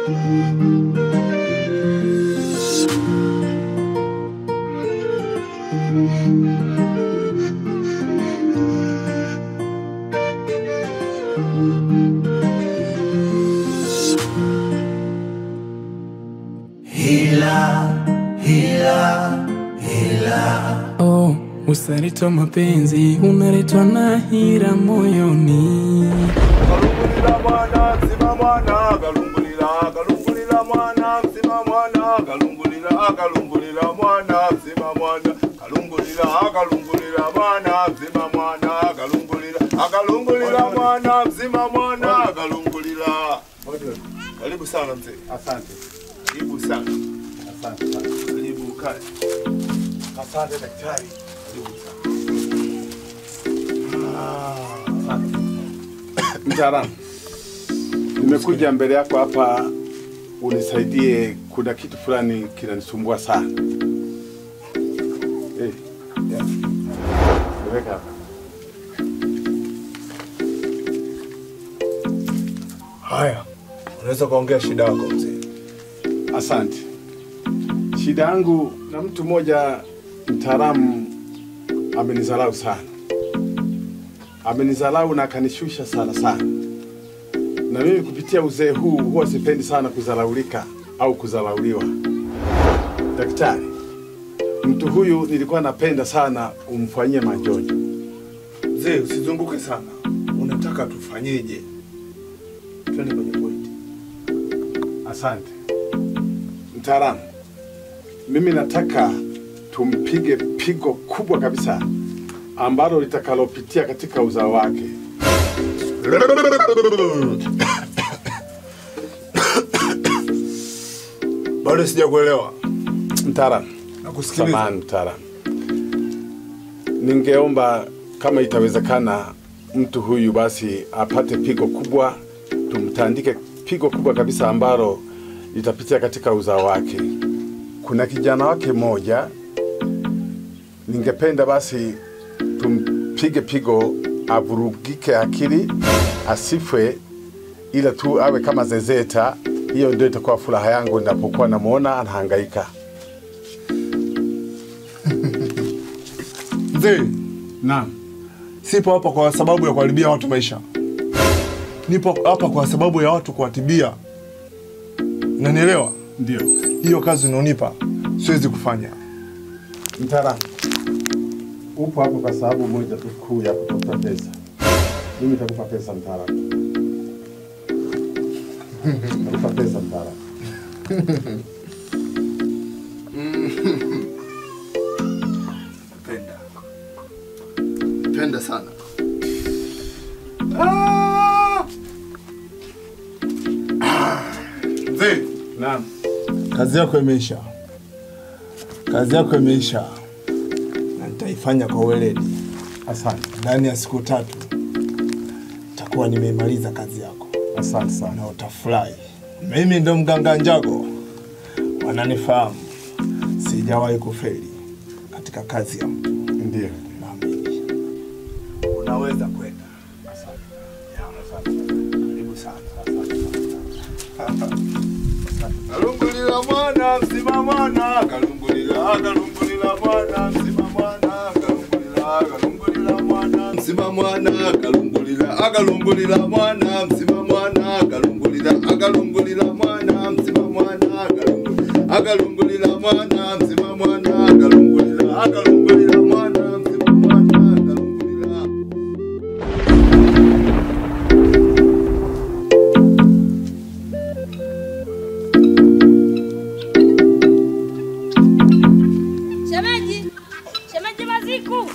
Oh, usalitoa mapenzi unaletwa na hira moyoni. Kalungulila mwana mzima mwana kalungulila kalungulila mwana mzima mwana kalungulila kalungulila mwana mzima mwana kalungulila kalungulila mwana mzima mwana kalungulila akalungulila mwana mzima mwana kalungulila karibu sana mzee Asante, karibu sana asante sana. karibu kae Asante daktari. karibu sana Mtaalamu, nimekuja mbele yako hapa unisaidie, kuna kitu fulani kinanisumbua sana. Eh, yeah. Weka hapa. haya unaweza kuongea shida yako mzee Asante. Shida yangu na mtu mmoja mtaalamu amenidharau sana, amenidharau na akanishusha sana sana, na mimi kupitia uzee huu huwa sipendi sana kudharaulika au kudharauliwa. Daktari, mtu huyu nilikuwa napenda sana umfanyie majonjo. mzee usizunguke sana unataka tufanyeje twende kwenye pointi Asante mtaalamu, mimi nataka tumpige pigo kubwa kabisa ambalo litakalopitia katika uzao wake. bado sijakuelewa Mtaalamu, nakusikiliza samahani mtaalamu, ningeomba kama itawezekana, mtu huyu basi apate pigo kubwa, tumtandike pigo kubwa kabisa ambalo litapitia katika uzao wake. Kuna kijana wake mmoja, ningependa basi tumpige pigo, avurugike akili, asifwe, ila tu awe kama zezeta. Hiyo ndio itakuwa furaha yangu ninapokuwa namuona anahangaika. mzee Naam. sipo hapa kwa sababu ya kuharibia watu maisha nipo hapa kwa sababu ya watu kuwatibia nanielewa Ndio. hiyo kazi unaonipa siwezi kufanya Mtaalamu, upo hapo kwa sababu moja tu kuu ya kutafuta pesa. Mimi nitakupa pesa mtaalamu. Nitakupa pesa mtaalamu. penda penda sana mzee Naam. kazi yako imeisha kazi yako imeisha na nitaifanya kwa weledi Asante. ndani ya siku tatu takuwa nimeimaliza kazi yako Asante sana. na utafurahi. Mimi ndo mganga Njago, wananifahamu, sijawahi kufeli katika kazi ya mtu. Ndio. Naamini unaweza kwenda. Karibu sana. Kalungulila mwana mzima mwana kalungulila kalungulila mwana mzima mwana kalungulila kalungulila mwana mzima mwana kalungulila akalungulila mwana mzima mwana kalungulila akalungulila mwana mzima mwana kalungulila akalungulila mwana mzima mwana kalungulila akalungulila mwana mzima mwana kalungulila Shemeji, shemeji Maziku.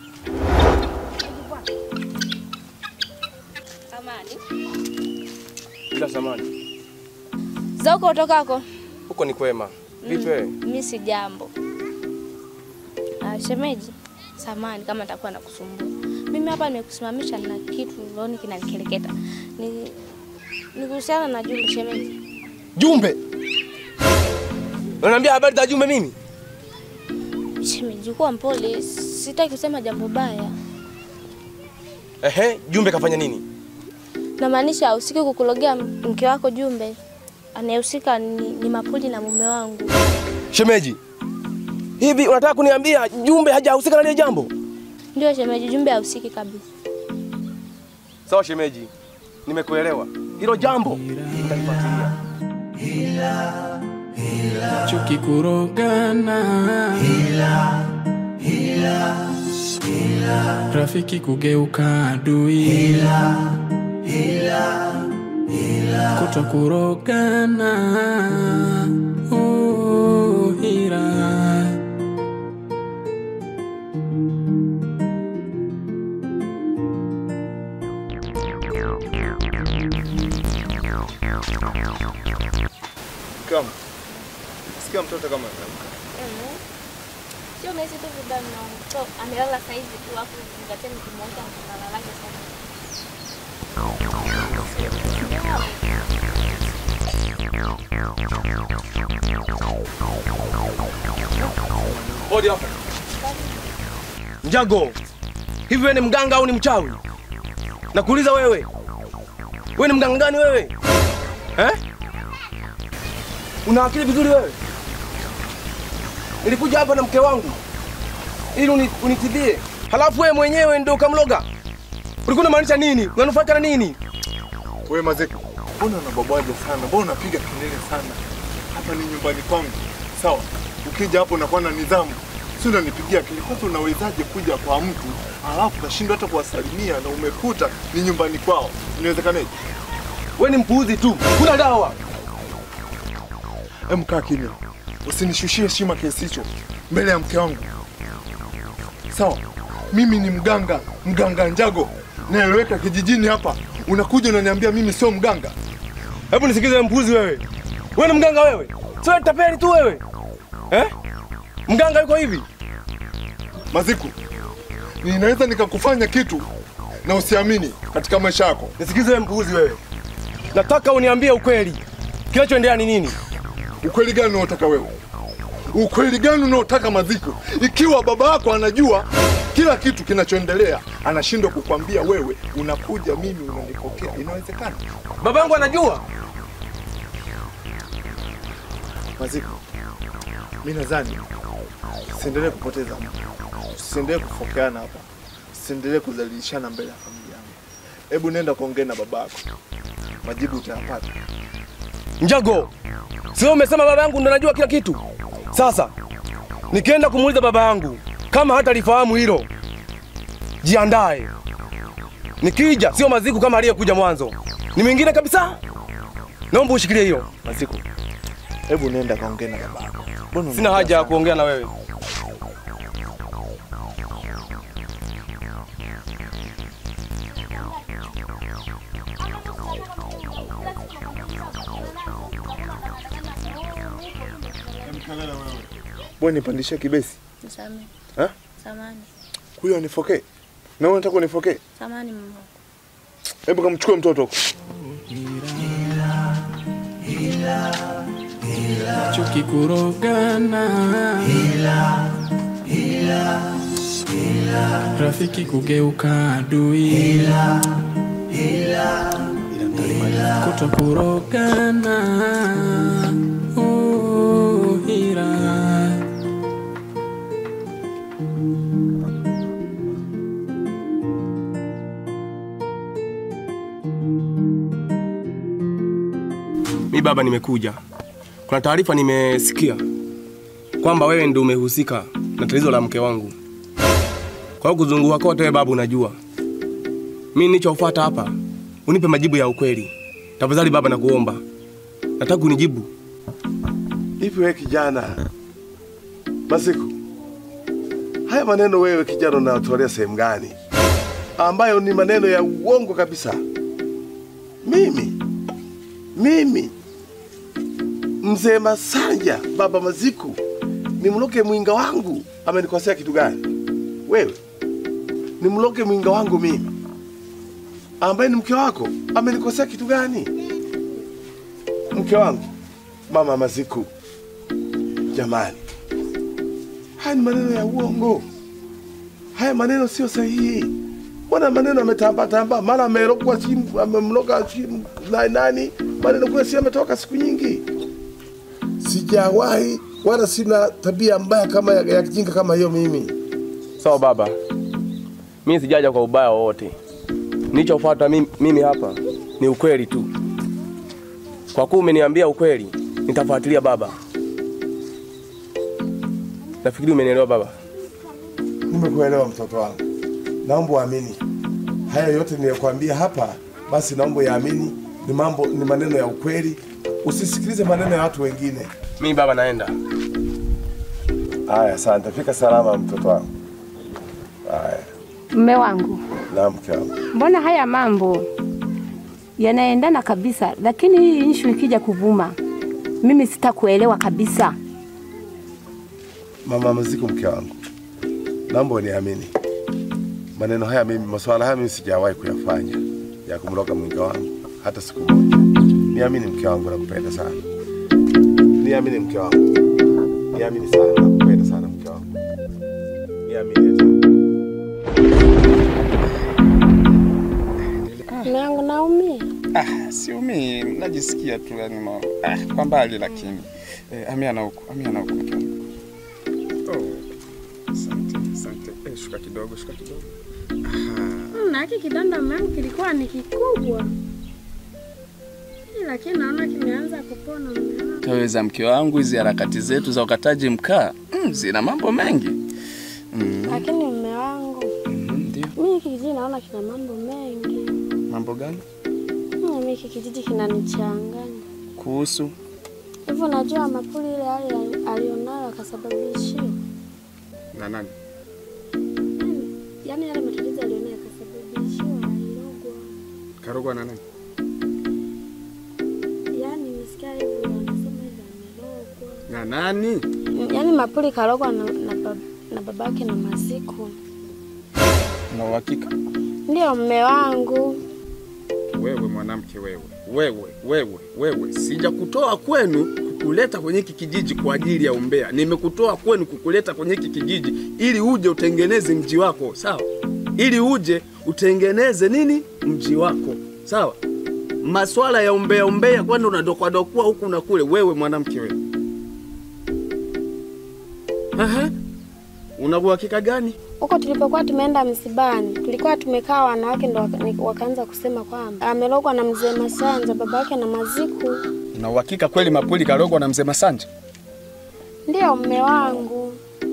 Amani. Bila samani. Zako utokako? Huko ni kwema. Vipi wewe? Mimi si jambo. Ah, shemeji, samani kama nitakuwa nakusumbua. Mimi hapa nimekusimamisha na kitu rohoni kinanikereketa. Ni ni kuhusiana na Jumbe shemeji. Jumbe. Unaniambia habari za Jumbe mimi? Shemeji, kuwa mpole, sitaki kusema jambo baya. Ehe, Jumbe kafanya nini? Namaanisha usiki kukulogea mke wako Jumbe. anayehusika ni, ni Mapuli na mume wangu. Shemeji, hivi unataka kuniambia Jumbe hajahusika na lile jambo? Ndio shemeji, Jumbe hahusiki kabisa. Sawa shemeji, nimekuelewa. Hilo jambo nitalifuatilia. chuki kurogana rafiki kugeuka adui kuto kurogana oh, hila Kama sikia mtoto kama anaamka. Sio unahisi tu vibaya mume wangu. So amelala saa hizi tu hapo nikataka nikimwamsha mtalala lake sana. Hodi hapa. Njago, hivi wewe ni mganga au ni mchawi? Nakuuliza wewe, wewe ni mganga gani wewe eh? Una akili vizuri wewe? Nilikuja hapa na mke wangu ili uni- unitibie, halafu wewe mwenyewe ndio ukamloga. Ulikuwa unamaanisha nini? Unanufaika na nini? Wewe Mazeko, mbona unababwaja sana? Mbona unapiga kelele sana? Hapa ni nyumbani kwangu, sawa? Ukija hapo unakuwa na nidhamu, si unanipigia kelele. Kwanza unawezaje kuja kwa mtu alafu unashindwa hata kuwasalimia na umekuta ni nyumbani kwao? Inawezekanaje? Wewe ni mpuuzi tu, kuna dawa. Hem, kaa kimya, usinishushie heshima kiasi hicho mbele ya mke wangu, sawa? Mimi ni mganga, mganga Njago naeleweka kijijini hapa. Unakuja unaniambia mimi sio mganga? Hebu nisikize mpuzi wewe. Wewe ni mganga wewe? Sio tapeli tu wewe. Eh? Mganga yuko hivi? Maziku, ninaweza nikakufanya kitu na usiamini katika maisha yako. Nisikize wewe mpuzi wewe. Nataka uniambie ukweli. Kinachoendelea ni nini? Ukweli gani unaotaka wewe? Ukweli gani unaotaka Maziku? Ikiwa baba yako anajua kila kitu kinachoendelea, anashindwa kukwambia wewe, unakuja mimi unanipokea, inawezekana? Babangu anajua? Maziku, mi nadhani usiendelee kupoteza muda, usiendelee kufokeana hapa, usiendelee kudhalilishana mbele ya familia yangu. Hebu nenda kuongea na baba yako, majibu utayapata. Njago. Sio umesema baba yangu ndo anajua kila kitu. Sasa nikienda kumuuliza baba yangu kama hata lifahamu hilo. Jiandae. Nikija sio maziku kama aliyekuja mwanzo. Ni mwingine kabisa. Naomba ushikilie hiyo. Maziku, hebu nenda kaongea na baba yako. Mbona Sina haja ya kuongea na wewe. Bwana nipandishie kibesi. Nisamehe. Ha? Samani. Huyo anifokee. Na wewe unataka unifokee? Samani mume wangu. Hebu kamchukue mtoto huko. chuki kurogana rafiki kugeuka adui kuto kurogana oh, hila Mi baba, nimekuja. Kuna taarifa nimesikia kwamba wewe ndio umehusika na tatizo la mke wangu. Kwa hiyo kuzunguka kote, wewe baba, unajua mi nilichofuata hapa, unipe majibu ya ukweli tafadhali. Baba, nakuomba, nataka unijibu. Hivi wewe kijana Masiku, haya maneno wewe kijana unayotolea sehemu gani, ambayo ni maneno ya uongo kabisa? Mimi mimi mzee Masanja baba Maziku nimloke mwinga wangu amenikosea kitu gani? Wewe nimloke mwinga wangu mimi ambaye ni mke wako amenikosea kitu gani? Mke wangu mama Maziku, jamani, haya ni maneno ya uongo, haya maneno sio sahihi. Mbona maneno ametamba tamba, mara amerogwa simu, amemloga simu na nani, maneno kule si yametoka siku nyingi. Sijawahi wala sina tabia mbaya kama ya, ya kijinga kama hiyo mimi. Sawa baba, mimi sijaja kwa ubaya wowote. Nilichofuata mimi, mimi hapa ni ukweli tu. Kwa kuwa umeniambia ukweli, nitafuatilia baba. Nafikiri umenielewa baba. Nimekuelewa mtoto wangu, naomba uamini haya yote niliyokuambia hapa, basi naomba yaamini, ni mambo ni maneno ya ukweli, usisikilize maneno ya watu wengine. Mimi baba naenda. Haya, asante. Fika salama mtoto wangu. Haya, Mme wangu, na mke wangu. mbona haya mambo yanaendana kabisa, lakini hii issue ikija kuvuma, mimi sitakuelewa kabisa. Mama Mziko, mke wangu, naomba uniamini, maneno haya mimi, masuala haya mimi sijawahi kuyafanya ya kumloga mwinga wangu hata siku moja. Niamini mke wangu, nakupenda sana. Niamini mke wangu, niamini sana, nakupenda sana mke wangu, niamini eti. Mume wangu naumia. Ah, siumii, najisikia tu yani ma, ah, kwa mbali lakini eh, amia na huku, amia na huku mke wangu. Oh, asante, asante. Eh, shuka kidogo, shuka kidogo. Na hiki kidonda mume wangu kilikuwa ni kikubwa, lakini naona kimeanza kupona mume wangu. Kaweza mke wangu, hizi harakati zetu za ukataji mkaa mm, zina mambo mengi mm, Lakini mume wangu, mm, ndio. mimi hiki kijiji naona kina mambo mengi. Mambo gani Mimi hiki kijiji kinanichanganya kuhusu? hivyo. Najua Mapuli ile hali alionayo akasababishia, Na nani? yaani yale matatizo alionayo akasababishiwa alilogwa. Karogwa na nani? Yaani nimesikia hivyo wanasema hivi amelogwa. Na nani? Yaani Mapuli karogwa na, na, bab, na babake na Masiku. Na uhakika Ndio mume wangu. wewe mwanamke wewe, wewe, wewe, wewe, sijakutoa kwenu kukuleta kwenye hiki kijiji kwa ajili ya umbea. Nimekutoa kwenu kukuleta kwenye hiki kijiji ili uje utengeneze mji wako, sawa? Ili uje utengeneze nini mji wako, sawa? Maswala ya umbea umbea, kwani unadokwadokua huku na kule, wewe mwanamke wewe. Aha. Una uhakika gani? Huko tulipokuwa tumeenda msibani, tulikuwa tumekaa wanawake ndo waka- ni- wakaanza kusema kwamba amelogwa na mzee Masanja, baba yake na Maziku. Una uhakika kweli Mapuli karogwa na mzee Masanja? Ndio mume wangu.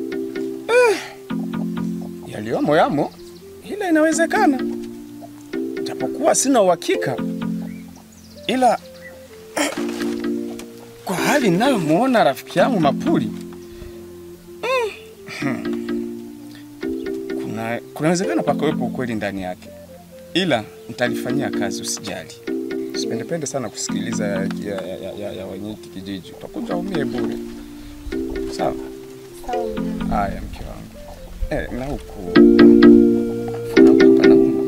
yaliyomo yamo, ila inawezekana, japokuwa sina uhakika, ila kwa hali ninayomuona rafiki yangu Mapuli mm, kuna kunawezekana pakawepo ukweli ndani yake, ila nitalifanyia kazi, usijali. Sipendepende sana kusikiliza ya, ya, ya, ya, ya wenye hiki kijiji, utakuja umie bure. Sawa Sawa mume wangu. haya, mke wangu eh, na huku na huku panauma.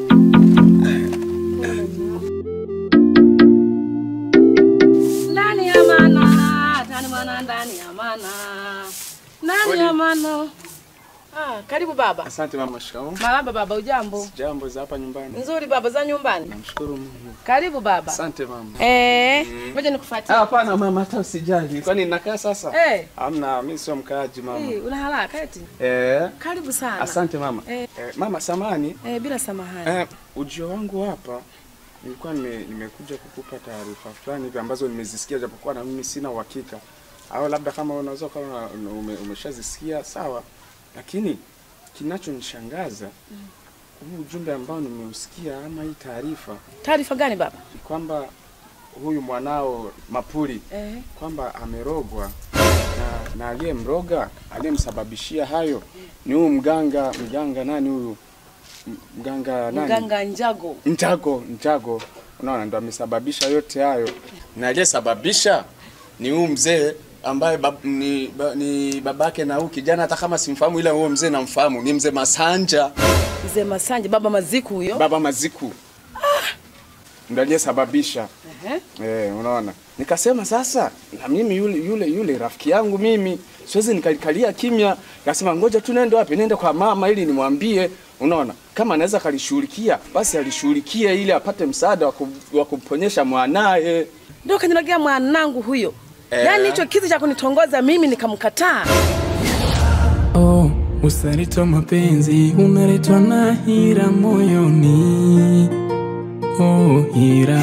Ndani ya mana, ndani mana, ndani ya mana, ndani ya mana. Ah, karibu baba. Asante mama. Shikamoo. Maraba baba, ujambo? Jambo za hapa nyumbani. Nzuri baba, za nyumbani. Namshukuru Mungu. Karibu baba. Asante mama. Eh, ngoja nikufuatie. Ah, Hapana mama, hata usijali. Kwani nakaa sasa? Eh, Hamna, mimi sio mkaaji mama. eh, una haraka eti? Eh, Karibu sana. asante mama. Eh. Eh, mama samani, Eh, bila samahani. eh, ujio wangu hapa nilikuwa nime, nimekuja kukupa taarifa fulani hivi ambazo nimezisikia japokuwa na mimi sina uhakika. Au labda kama unaweza kama ume, umeshazisikia sawa. Lakini kinachonishangaza huu ujumbe ambao nimeusikia ama hii taarifa Taarifa gani baba? ni kwamba huyu mwanao Mapuli Eh, kwamba amerogwa na, na aliyemroga aliyemsababishia hayo ni huyu mganga mganga nani huyu M- mganga nani mganga Njago. Njago Njago unaona ndo amesababisha yote hayo na aliyesababisha ni huyu mzee ambaye bab, ni, ba, ni babake na huyu kijana hata kama simfahamu ila huyo mzee namfahamu ni mzee Masanja Mzee Masanja, baba Maziku huyo. baba Maziku ndo aliyesababisha Ehe. Eh, unaona. Nikasema sasa na mimi yule yule yule rafiki yangu mimi siwezi nikalikalia kimya. Nikasema ngoja tu nende wapi? Nende kwa mama ili nimwambie Unaona, kama anaweza kalishughulikia basi alishughulikie ili apate msaada wa ku- wa kumponyesha mwanaye. Ndio kanilagia mwanangu huyo. Eh. Yaani hicho kitu cha kunitongoza mimi nikamkataa. Oh, usaliti wa mapenzi unaletwa na hila moyoni. Oh, hila.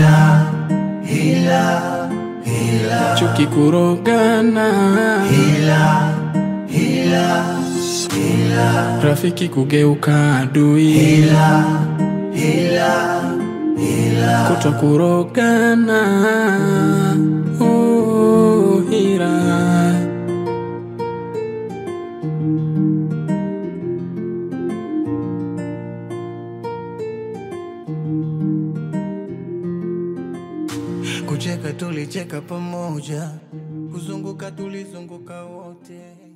Hila. Hila. Chuki kurogana. Hila. Hila. Hila. Rafiki kugeuka adui. Hila. Hila. Hila. Kuto kurogana. Oh, hila. Kucheka tulicheka pamoja, kuzunguka tulizunguka wote.